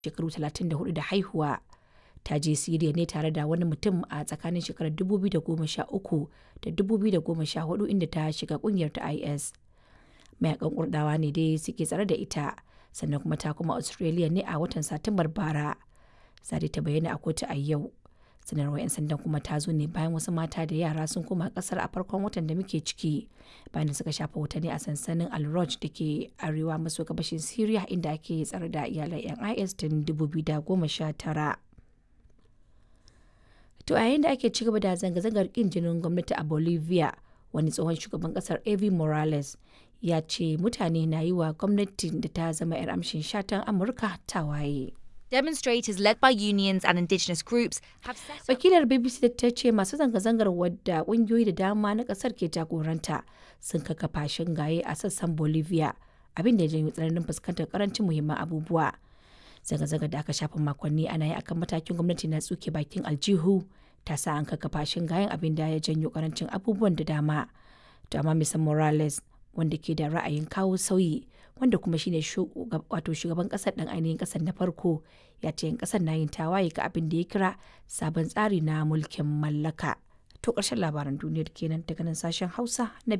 shekaru 34 da haihuwa ta je Siriya ne tare da wani mutum a tsakanin shekarar 2013 da 2014 inda ta shiga kungiyar ta IS. Mayakan Kurdawa ne dai suke tsare da ita sannan kuma ta kuma Australia ne a watan Satumbar bara. Zade ta bayyana a kotu a yau. sanarwar 'yan sandan kuma ta zo ne bayan wasu mata da yara sun koma kasar a farkon watan da muke ciki bayan da suka shafa watanni a sansanin al da ke arewa maso gabashin syria inda ake tsare da iyalan 'yan is tun 2019 to a yayin da ake ci gaba da zanga-zangar kin jinin gwamnati a bolivia wani tsohon shugaban kasar evi morales ya ce mutane na yi wa gwamnatin da ta zama 'yar amshin shatan amurka tawaye. Demonstrators led by unions and indigenous groups have set up Wakilar BBC ta ce masu zanga-zangar wadda kungiyoyi da dama na kasar ke jagoranta sun kakkafa shingaye a sassan Bolivia abin da ya janyo tsananin fuskantar karancin muhimman abubuwa. Zanga-zangar da aka shafa makonni ana yi akan matakin gwamnati na tsuke bakin aljihu ta sa an kakkafa shingayen abin da ya janyo karancin abubuwan da dama. To amma Mr. Morales wanda ke da ra'ayin kawo sauyi wanda kuma shine wato shugaban kasar dan ainihin kasar na farko ya ce yan kasar na yin tawaye ga abin da ya kira sabon tsari na mulkin mallaka to ƙarshen labaran duniyar kenan daga nan sashen hausa na